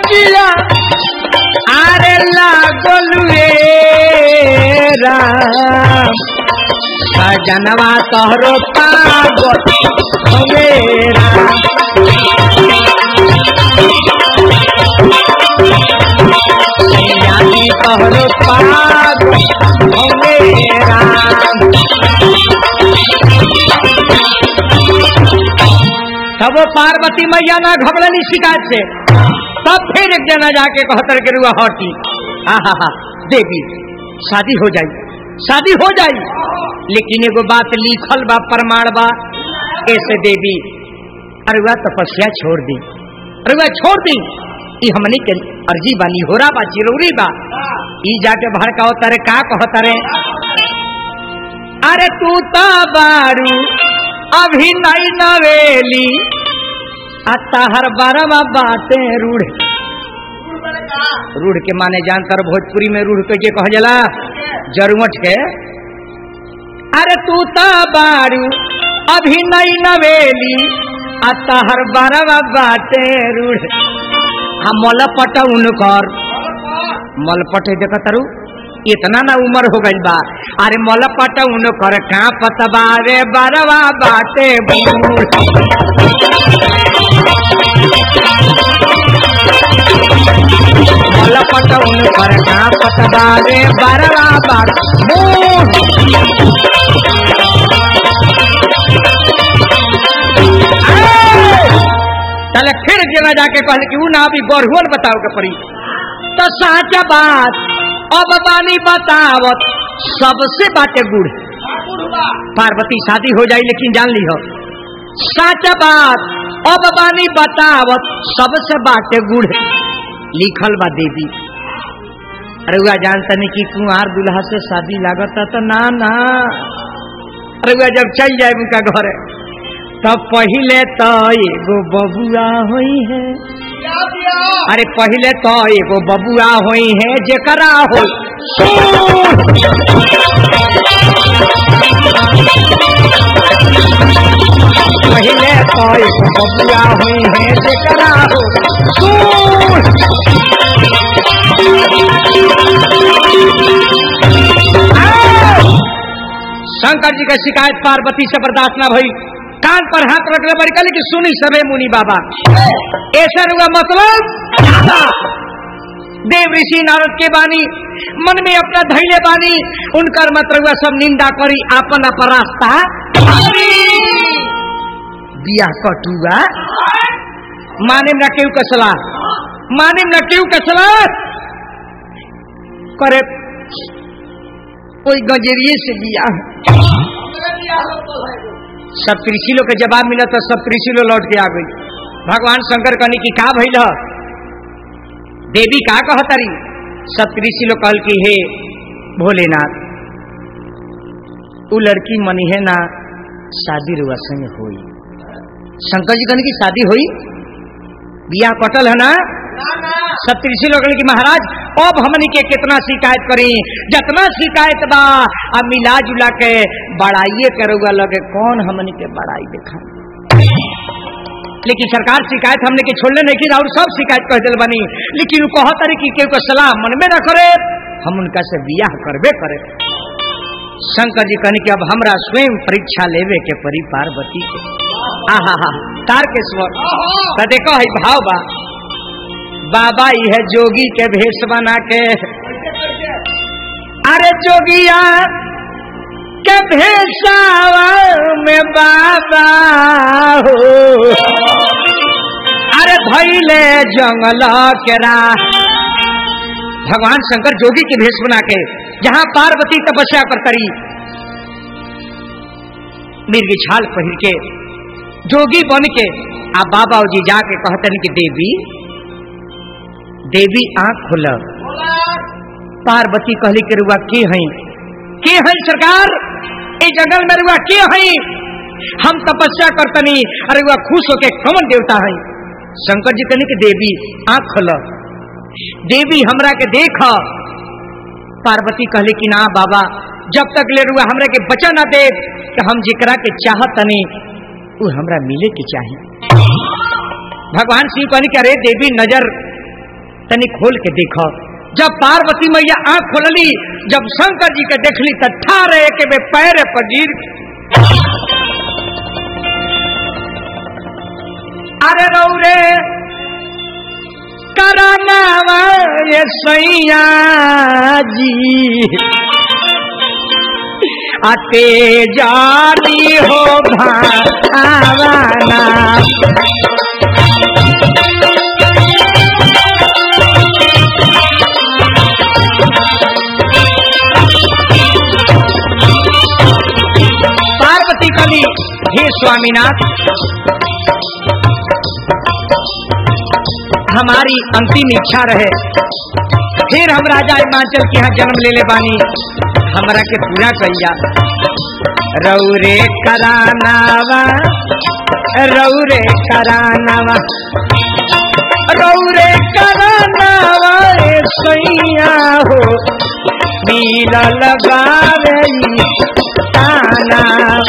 जिया आरे लागल रे राम सजनवा तोहरो पागल हवे राम यानी तोहरो पागल हवे राम तब वो पार्वती मैया ना घबरली शिकायत से तब फिर एक जना जाके कहतर के रुआ हटी हा हा हा देवी शादी हो जाई शादी हो जाई लेकिन एगो बात लिखल बा प्रमाण बा कैसे देवी अरे वह तपस्या छोड़ दी अरे वह छोड़ दी ई हमनी के अर्जी बानी होरा बा चिरौरी बा ई जाके भड़काओ तारे का कहो तारे अरे तू ता बारू अभी नहीं नवेली आता हर बारवा बातें रूढ़ रूढ़ के माने जानतर भोजपुरी में रूढ़ के कह जला जरुमठ के अरे तू ता बारू अभी नहीं नवेली आता हर बारवा बातें रूढ़ हम मलपट उनकर मलपट देख तरु इतना ना उम्र हो गई बा अरे मलपट उनकर का पतबा रे बरवा बाटे बूढ़ मलपट उनकर का पतबा रे बरवा बाट बूढ़ चले फिर जना जाके कहले कि ऊ ना अभी गढ़ुअल बताओ के पड़ी तो साचा बात अब बानी बतावत सबसे बाटे गुड़ पार्वती शादी हो जाई लेकिन जान ली हो साचा बात अब बानी बतावत सबसे बाटे गुड़ लिखल बा देवी अरे हुआ जानता नहीं कि कुंवार दुल्हा से शादी लागत तो ना ना अरे हुआ जब चल जाए उनका घर तब पहले तो एगो बबुआ हुई है अरे पहले तो एगो बबुआ हुई है जेकरा हो पहले तो एगो बबुआ हुई है जेकरा हो सूर। आओ! शंकर जी का शिकायत पार्वती से बर्दाश्त न भई कान पर हाथ रख ले बड़ी कहले कि सुनी सबे मुनि बाबा ऐसा हुआ मतलब देव ऋषि नारद के बानी मन में अपना धैर्य बानी उनकर मतलब हुआ सब निंदा करी आपन अपन रास्ता बिया कटुआ माने न केहू कसला माने न केहू कसला करे कोई गंजेरिए से बिया सब त्रिशिलो के जवाब मिला तो सब त्रिशिलो लौट के आ गई भगवान शंकर कहनी की का भइल ह? देवी का कहतरी सब त्रिशिलो कहल की हे भोलेनाथ उ लड़की मनी है ना शादी रुआ संग होई शंकर जी कहने की शादी हुई बिया कटल है ना सब त्रिशी लोग की महाराज अब हमनी के कितना शिकायत करी जितना शिकायत बा अब मिला जुला के बड़ाइए करूगा लगे कौन हमनी के बड़ाई देखा लेकिन सरकार शिकायत हमने के छोड़ने नहीं की और सब शिकायत कह दिल बनी लेकिन वो कह तारी कि केहू को सलाह मन में न करे हम उनका से बियाह करबे करे शंकर जी कहनी कि अब हमरा स्वयं परीक्षा लेवे के परी पार्वती के आहा हा तार के स्वर तो देखो है भाव बा बाबा यह जोगी के भेष बना के अरे जोगिया के भेषावा में बाबा हो अरे भैले जंगल के राह भगवान शंकर जोगी की भेष बना के जहाँ पार्वती तपस्या पर करी मिर्गी छाल पहिर के जोगी बन के आ बाबा जी जाके कहते कि देवी देवी आंख खुल पार्वती कहली के रुआ के हई के हई सरकार ए जंगल में रुआ के हई हम तपस्या करतनी अरे रुआ खुश होके कौन देवता हई शंकर जी कहनी कि देवी आंख खुल देवी हमरा के देख पार्वती कहली कि ना बाबा जब तक ले रुआ हमरा के बचा ना दे कि हम जिकरा के चाहत तनी वो हमरा मिले के चाहिए भगवान शिव कहनी कि अरे देवी नजर तनी खोल के देखो जब पार्वती मैया आंख खोलली जब शंकर जी के देखली त ठारे के बे पैर पर गिर अरे रौरे करनावा ये सैया जी अते जानी हो भावना पार्वती कली हे स्वामीनाथ हमारी अंतिम इच्छा रहे फिर हम राजा हिमाचल के यहाँ जन्म ले ले बानी हमरा के पूरा कहिया रौरे करानावा रौरे करानावा रौरे करानावा ए सैया हो मिलल बावे ताना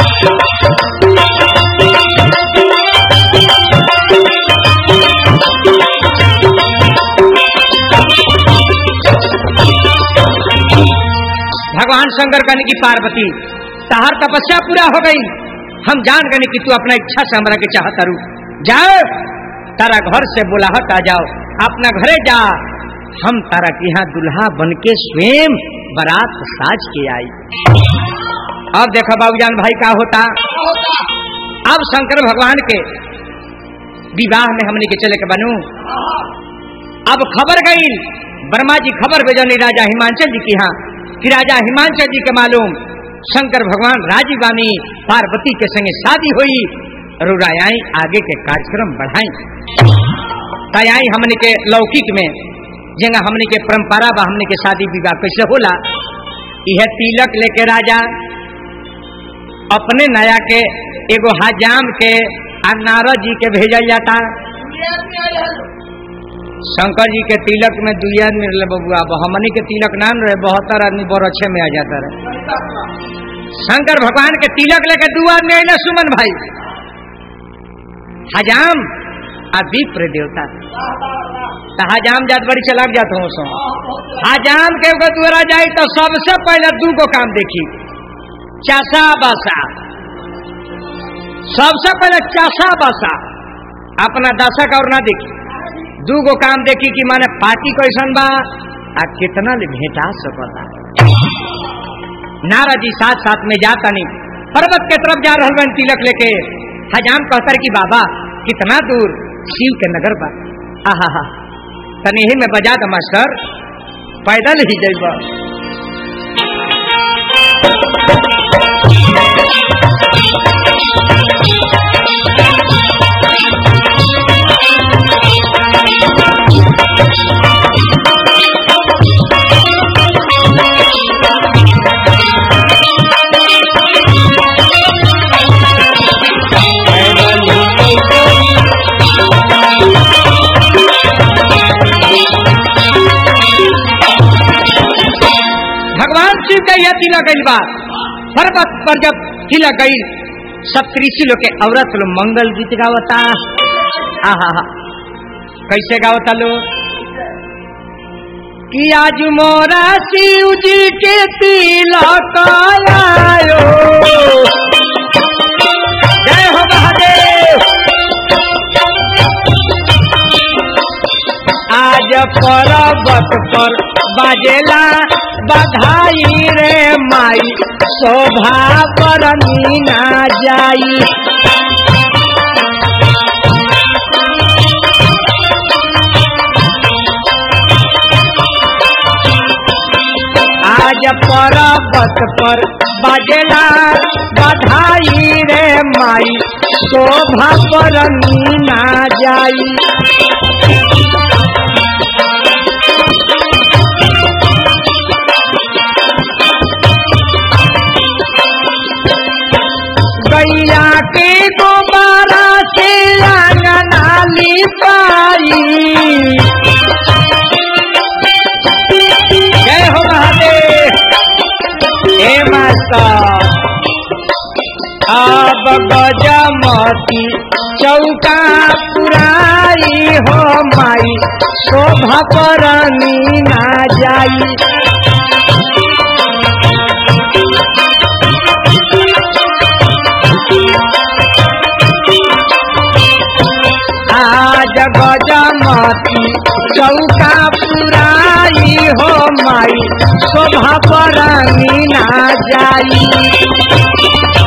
भगवान शंकर कहने की पार्वती तहार तपस्या पूरा हो गई हम जान गए कि तू अपना इच्छा से हमरा के चाहता रू जाओ तारा घर से बुलाहट आ जाओ अपना घरे जा हम तारा के यहाँ दुल्हा बन के स्वयं बारात साज के आई अब देखो बाबूजान भाई का होता अब शंकर भगवान के विवाह में हमने के चले के बनू अब खबर गई वर्मा जी खबर भेजनी राजा हिमांचल जी की यहाँ कि राजा हिमांचल जी के मालूम शंकर भगवान राजी बानी पार्वती के संगे शादी हुई रुरायाई आगे के कार्यक्रम बढ़ाई तयाई हमने के लौकिक में जगह हमने के परंपरा बा हमने के शादी विवाह कैसे होला यह तिलक लेके राजा अपने नया के एगो हजाम के आ नारद जी के भेजल जाता शंकर जी के तिलक में दुई आदमी रहे बबुआ अब हमनी के तिलक नाम रहे बहत्तर आदमी बड़ अच्छे में आ जाता रहे शंकर भगवान के तिलक लेके दू आदमी अले सुमन भाई हजाम आ विप्र देवता तो हजाम जात बड़ी चलाक जात हो सो हजाम के एगो द्वारा जाई तो सबसे पहले दू गो काम देखी चासा बासा सबसे पहले चासा बासा अपना दशक और ना देखी दू गो काम देखी कि माने पार्टी कैसन बा आ कितना ले भेटा सकता नारा जी साथ साथ में जाता नहीं पर्वत के तरफ जा रहा बन तिलक लेके हजाम कहतर की बाबा कितना दूर शिव के नगर बा आहा हा तनी ही में बजा द मास्टर पैदल ही जइबा भगवान शिव का यह तिलक गई बात पर्वत पर जब तिलक गई सब कृषि लोग के औरत लोग मंगल गीत गावता आहा हा कैसे गावता लोग कि आज मोरा शिव जी के तिलक आयो जय हो महादेव आज पर्वत पर बाजेला बधाई रे माई शोभा पर मीना जाई आज पर्वत पर बाजेला बधाई रे माई शोभा पर मीना जाई गैया के गोबारा से आंगना लिपाई जय हो महादेव हे माता अब गजमती चौका पुराई हो माई शोभा परनी ना जाई आज गजमती चौका पुराई हो माई शोभा परनी ना जाई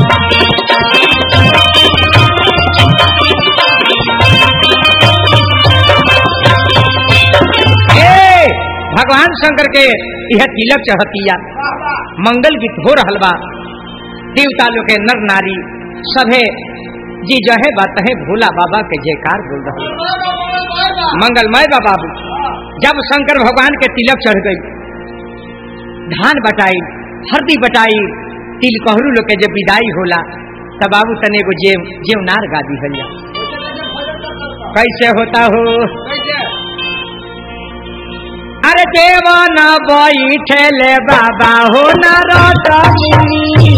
ए भगवान शंकर के यह तिलक चढ़तिया मंगल गीत हो रहल बा देवता लोग के नर नारी सभे जी जहे बात है भोला बाबा के जयकार बोल रहा मंगलमय बा बाबू जब शंकर भगवान के तिलक चढ़ गई धान बटाई हरदी बटाई तिल कहरू लोग के जब विदाई होला तब बाबू तने को जेव जेवनार गा दी हलिया कैसे होता हो अरे देवा न बैठले बाबा हो नारदमुनि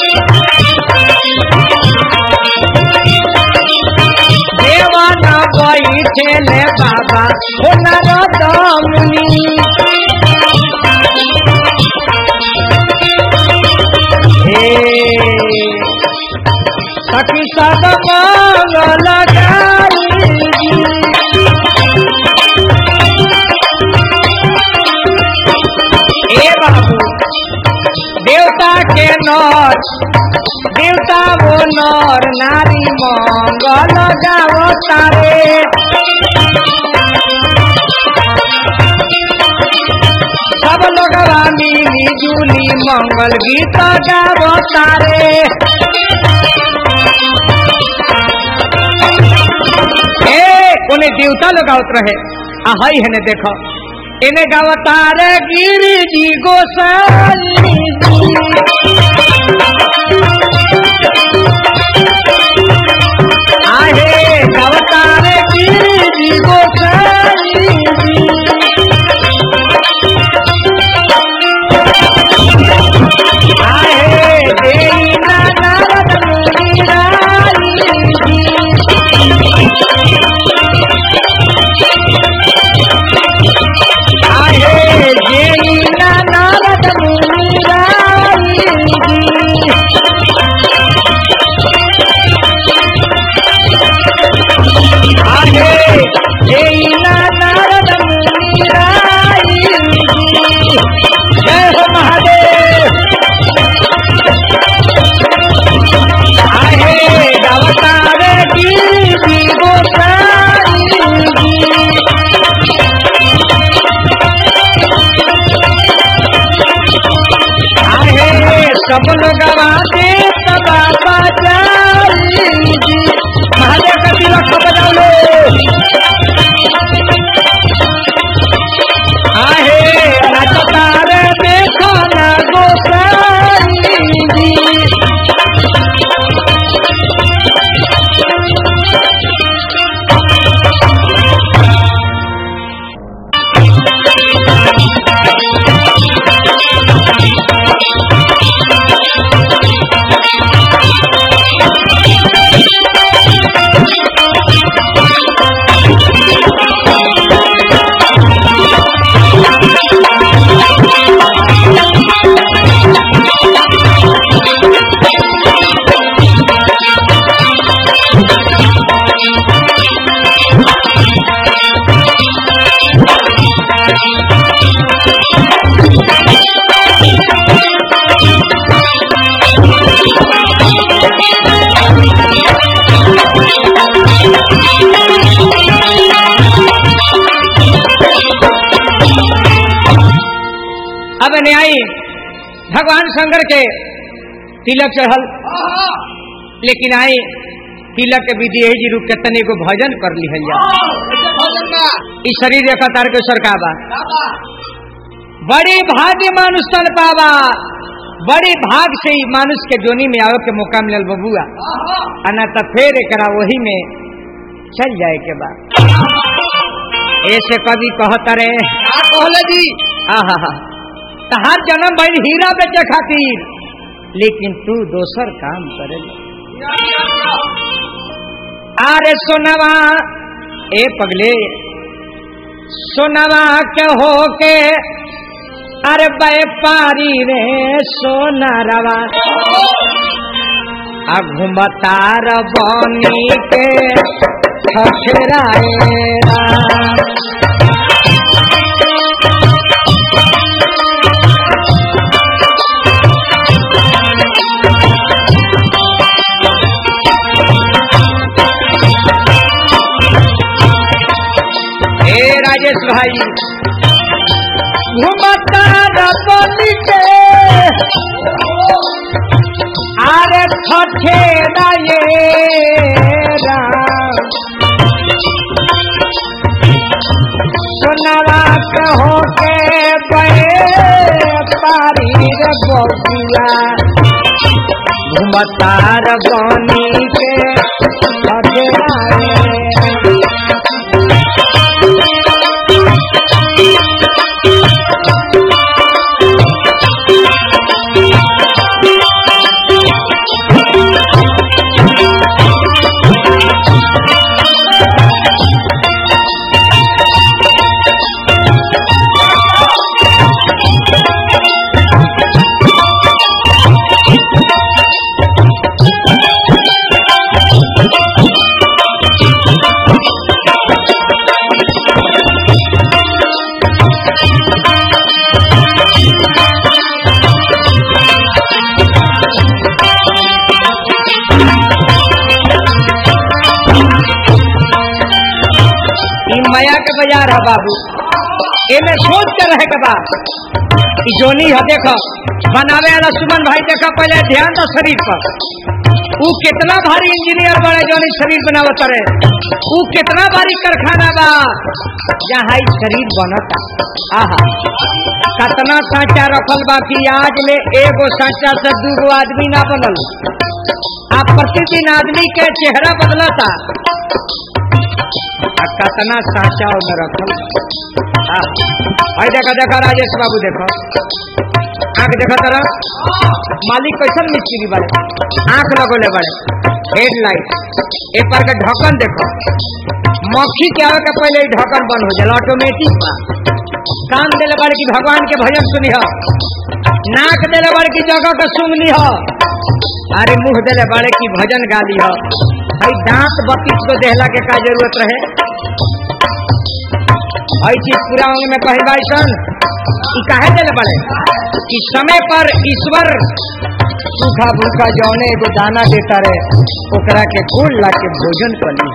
देवा न बैठले बाबा हो नारदमुनि हे सखी सब मंगल गाई ए बाबू देवता के नर देवता वो नर नारी मंगल गाओ तारे सब लोग मिली जुली मंगल गीत गाओ तारे ए उन्हें देवता लोग आवत रहे आ हई है ने देखो इन्हें गवतार गिरी जी गोसाई आहे गवतार गिरी जी गोसाई आहे देई ना नारद मुनि राई आहे जेई ना नारद मुनि राई आहे जेई ना नारद मुनि राई जय हो महादेव आहे गवतार गिरी गोसाई आहे सब लोग आते सबा बजाई महादेव का तिलक बजाओ लो आहे नचतार देखो ना गोसाई अब न्यायी भगवान शंकर के तिलक चढ़ल लेकिन आई तिलक के विधि यही जी रूप के तने को भजन कर लिहल जा ई शरीर रेखा तार के का बा बड़ी भाग्य मानुष तन पावा बड़ी भाग से ही मानुष के जोनी में आवे के मौका मिलल बबुआ अना तो फिर एकरा वही में चल जाए के बाद ऐसे कभी कहता रे कहले जी आहा तहार जन्म भइल हीरा बेचे खातिर लेकिन तू दोसर काम करे अरे सोनवा ए पगले सोनवा के होके अरे व्यापारी रे सोनरवा आ घुमतार बनी के ठठराएरा हे राजेश भाई घुमतार बनी के अरे ठठराएरा सोनवा कहो के पारी रे बबुआ घुमतार बनी के ठठराए ई माया के बाजार है बाबू एमे सोच के रहे के बा ई जोनी है देखो बनावे वाला सुमन भाई देखो पहले ध्यान दो शरीर पर ऊ कितना भारी इंजीनियर बड़े जोनी शरीर बनावत रहे ऊ कितना भारी कारखाना बा जहाँ ई शरीर बनता आहा कतना सांचा रखल बा कि आज ले एगो सांचा से दूगो आदमी ना बनल आ प्रतिदिन आदमी के चेहरा बदलता आ कतना साचा में रखल हाँ। भाई देखा देखा राजेश बाबू देखो आंख देखो तरह मालिक कैसन मिस्त्री बड़े आंख लगोले बड़े हेडलाइट ए पर के ढक्कन देखो मक्खी के आवे के पहले ही ढक्कन बंद हो जाला ऑटोमेटिक बा कान देले बड़े की भगवान के भजन सुनी हो नाक देले बड़े की जगह के सुन ली हो अरे मुंह देले बड़े की भजन गाली हो भाई दांत बत्तीस को देहला के का जरूरत रहे आई चीज पूरा अंग में कहे भाई सन कि काहे देले बड़े कि समय पर ईश्वर सूखा भूखा जौने एगो दाना देता रहे ओकरा के गोल ला के भोजन करी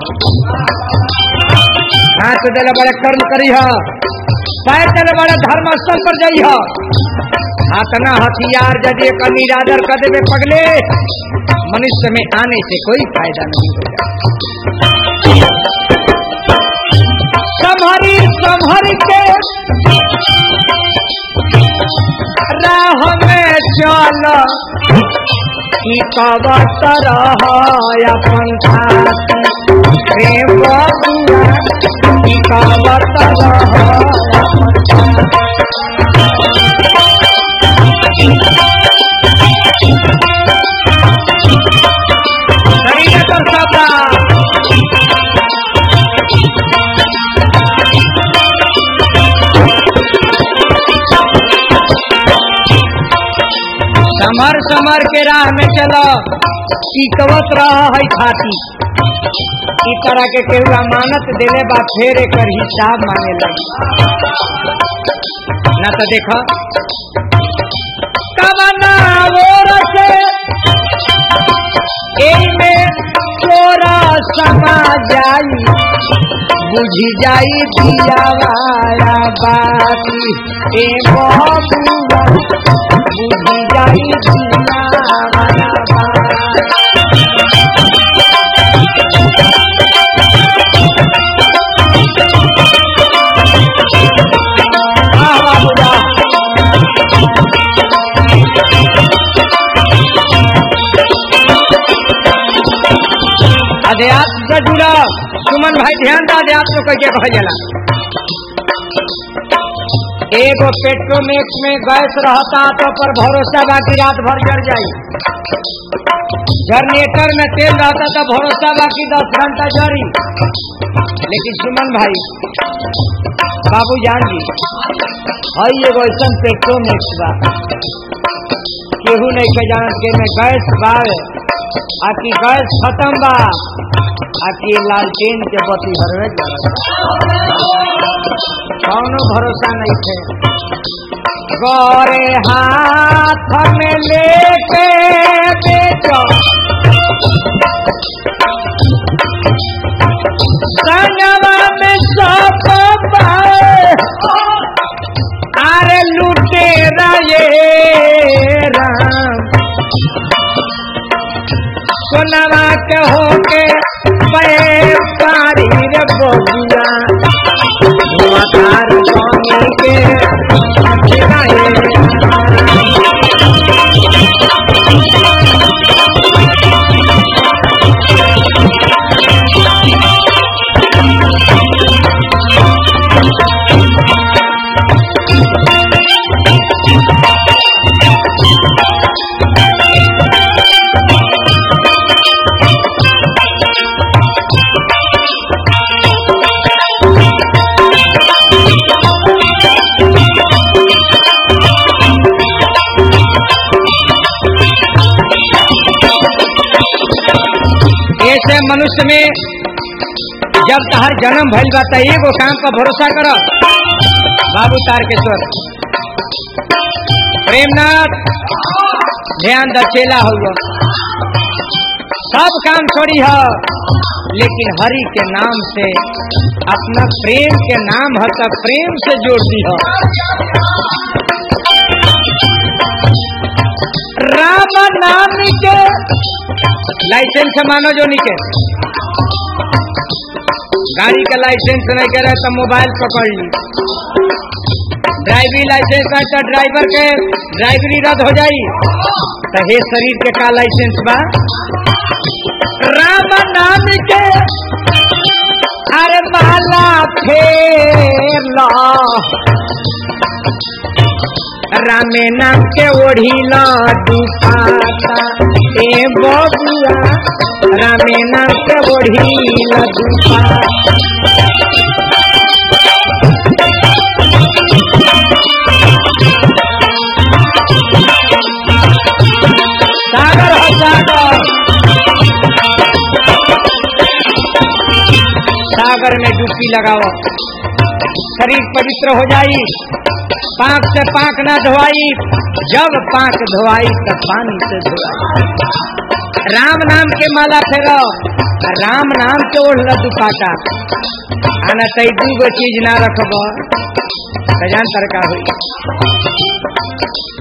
हाथ देले बड़े कर्म करी ह पैर देले बड़े धर्म स्थल पर जाइ ह हाथना हथियार यदि एक निरादर कर देवे पगले मनुष्य में आने से कोई फायदा नहीं होगा संभरी संभर के राह में चल की कवत रह अपन खाती प्रेम बबुआ की कवत रह शरीर पर सबा समर समर के राह में चलो टिकवत रह है खाती ई तरह के केहू अमानत देले बा फेर एकर हिसाब मांगे लगी ना तो देखो कवना ओर से एमे तोरा समा जाई बुझी जाई दियावाया बाती ए बबुआ बुझी जाई दियावाया बाती आह बाबूजा अध्यात्म से जुड़ा सुमन भाई ध्यान दा अध्यात्म कैसे कह जाला एगो पेट्रोमेक्स में गैस रहता तो पर भरोसा बाकी रात भर जड़ जाई जनरेटर में तेल रहता तो भरोसा बाकी दस घंटा जड़ी लेकिन सुमन भाई बाबू जान जी हई एगो ऐसा पेट्रोमेक्स बा केहू नहीं के जानत के में गैस बावे आकि गैस खत्म बा आकि लालटेन के बत्ती हरवे कौनो भरोसा नहीं थे गौरे हाथ में लेके बेचो संगवा में सब पाए अरे लुटे रे राम सोनवा के होके पे पारी रे बबुआ धुआंधार स्वामी के अखियाए ऐसे मनुष्य में जब तहर जन्म भइल बा त एगो काम पर भरोसा कर बाबू तारकेश्वर प्रेमनाथ ध्यान दचेला हुआ सब काम छोड़ी है लेकिन हरि के नाम से अपना प्रेम के नाम है तो प्रेम से जोड़ दी है राम नाम के लाइसेंस मानो जो निके गाड़ी का लाइसेंस नहीं करे तो मोबाइल पकड़ ली ड्राइविंग लाइसेंस है तो ड्राइवर के ड्राइवरी रद्द हो जाई तो हे शरीर के का लाइसेंस बा राम नाम के अरे माला फेर ला रामे नाम के ओढ़ी ला दुपाता ए बबुआ रामे नाम के ओढ़ी ला दुपाता सागर हो सागर सागर में डुबकी लगाओ शरीर पवित्र हो जाई पाक से पाक ना धोआई जब पाक धोआई तब पानी से धोआई राम नाम के माला फेरो राम नाम के ओढ़ दुपाटा आना तई दू गो चीज ना रखब सजान तरका हुई